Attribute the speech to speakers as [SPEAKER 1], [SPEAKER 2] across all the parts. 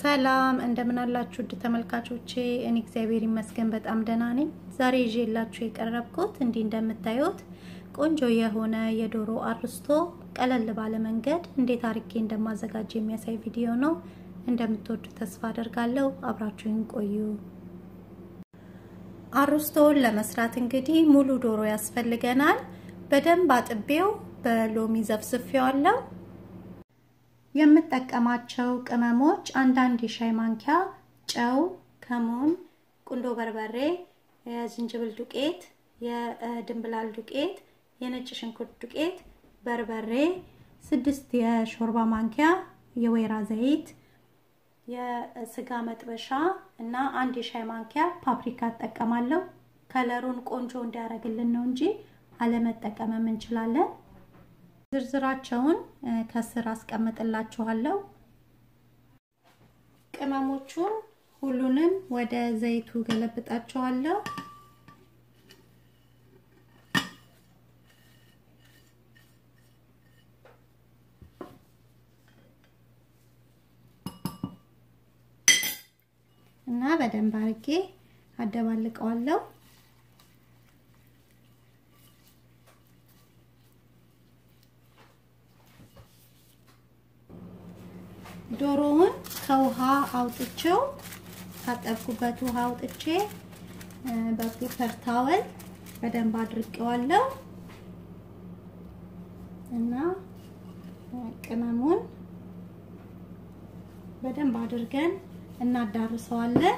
[SPEAKER 1] ሰላም እንደምን አላችሁ ውድ ተመልካቾቼ፣ እኔ እግዚአብሔር ይመስገን በጣም ደህና ነኝ። ዛሬ ይዤላችሁ የቀረብኩት እንዲህ እንደምታዩት ቆንጆ የሆነ የዶሮ አርስቶ ቀለል ባለ መንገድ እንዴት አርጌ እንደማዘጋጅ የሚያሳይ ቪዲዮ ነው። እንደምትወዱ ተስፋ አደርጋለሁ። አብራችሁን ቆዩ። አርስቶውን ለመስራት እንግዲህ ሙሉ ዶሮ ያስፈልገናል። በደንብ አጥቤው በሎሚ ዘፍዝፌዋለሁ። የምጠቀማቸው ቅመሞች አንዳንድ የሻይ ማንኪያ ጨው፣ ከሙን፣ ቁንዶ በርበሬ፣ የዝንጅብል ዱቄት፣ የድንብላል ዱቄት፣ የነጭ ሽንኩርት ዱቄት፣ በርበሬ፣ ስድስት የሾርባ ማንኪያ የወይራ ዘይት፣ የስጋ መጥበሻ እና አንድ የሻይ ማንኪያ ፓፕሪካ እጠቀማለሁ። ከለሩን ቆንጆ እንዲያደርግልን ነው እንጂ አለመጠቀምም እንችላለን። ዝርዝራቸውን ከስር አስቀምጥላችኋለሁ። ቅመሞቹን ሁሉንም ወደ ዘይቱ ገለብጣቸዋለሁ። እና በደንብ አድርጌ አደባልቀዋለሁ። ዶሮውን ከውሃ አውጥቼው ካጠብኩበት ውሃ አውጥቼ በፔፐር ታወል በደንብ አድርቄዋለሁ እና ቅመሙን በደንብ አድርገን እናዳርሰዋለን።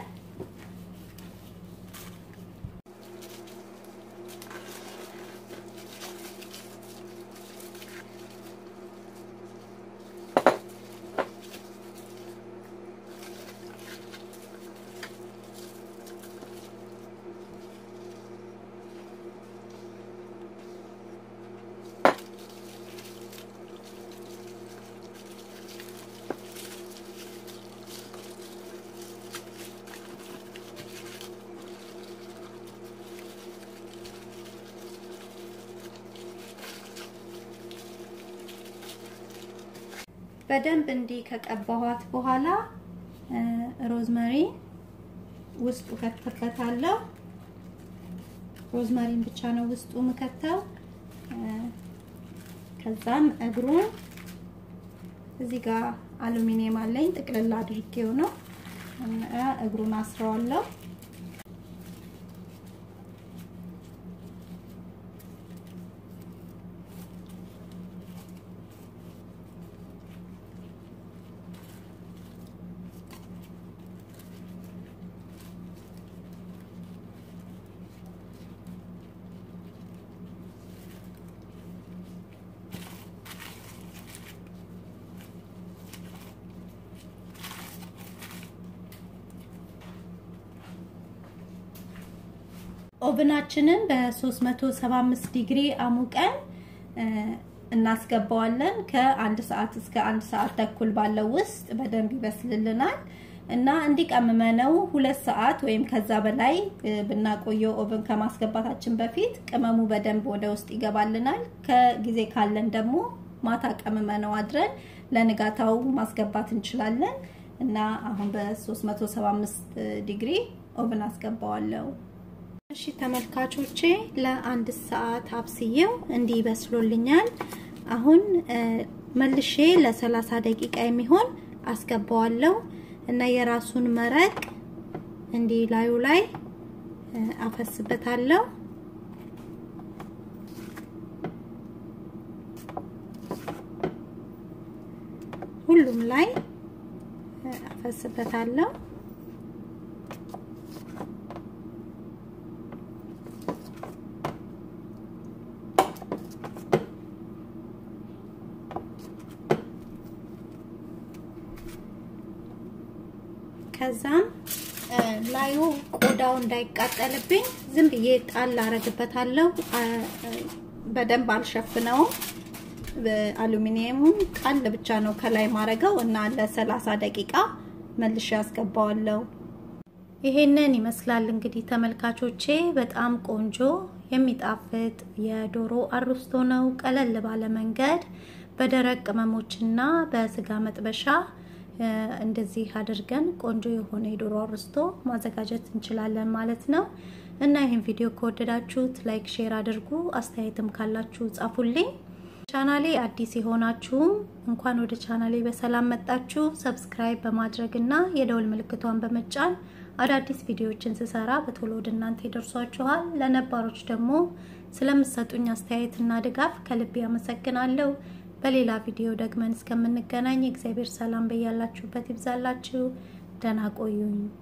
[SPEAKER 1] በደንብ እንዲህ ከቀባኋት በኋላ ሮዝመሪ ውስጡ ከተበታለሁ። ሮዝመሪን ብቻ ነው ውስጡ ምከተው። ከዛም እግሩን እዚህ ጋር አሉሚኒየም አለኝ ጥቅልል አድርጌው ነው እግሩን አስረዋለሁ። ኦቭናችንን በ375 ዲግሪ አሙቀን እናስገባዋለን። ከአንድ ሰዓት እስከ አንድ ሰዓት ተኩል ባለው ውስጥ በደንብ ይበስልልናል እና እንዲቀምመነው ሁለት ሰዓት ወይም ከዛ በላይ ብናቆየው ኦቭን ከማስገባታችን በፊት ቅመሙ በደንብ ወደ ውስጥ ይገባልናል። ከጊዜ ካለን ደግሞ ማታ ቀምመነው አድረን ለንጋታው ማስገባት እንችላለን እና አሁን በ375 ዲግሪ ኦቭን አስገባዋለሁ። እሺ ተመልካቾቼ ለአንድ ሰዓት አብስዬው እንዲህ ይበስሎልኛል። አሁን መልሼ ለሰላሳ ደቂቃ የሚሆን አስገባዋለሁ እና የራሱን መረቅ እንዲህ ላዩ ላይ አፈስበታለሁ። ሁሉም ላይ አፈስበታለሁ። ከዛም ላዩ ቆዳው እንዳይቃጠልብኝ ዝም ብዬ ጣል አረግበታለሁ። በደንብ አልሸፍነውም። አሉሚኒየሙን ጣል ብቻ ነው ከላይ ማረገው እና ለሰላሳ ደቂቃ መልሼ ያስገባዋለሁ። ይሄንን ይመስላል እንግዲህ ተመልካቾቼ፣ በጣም ቆንጆ የሚጣፍጥ የዶሮ አርስቶ ነው። ቀለል ባለ መንገድ በደረቅ ቅመሞችና በስጋ መጥበሻ እንደዚህ አድርገን ቆንጆ የሆነ የዶሮ አርስቶ ማዘጋጀት እንችላለን ማለት ነው። እና ይህን ቪዲዮ ከወደዳችሁት ላይክ፣ ሼር አድርጉ። አስተያየትም ካላችሁ ጻፉልኝ። ቻናሌ አዲስ የሆናችሁም እንኳን ወደ ቻናሌ በሰላም መጣችሁ። ሰብስክራይብ በማድረግ እና የደውል ምልክቷን በመጫን አዳዲስ ቪዲዮዎችን ስሰራ በቶሎ ወደ እናንተ ይደርሷችኋል። ለነባሮች ደግሞ ስለምሰጡኝ አስተያየትና ድጋፍ ከልብ ያመሰግናለሁ። በሌላ ቪዲዮ ደግመን እስከምንገናኝ እግዚአብሔር ሰላም በያላችሁበት ይብዛላችሁ። ደህና ቆዩኝ።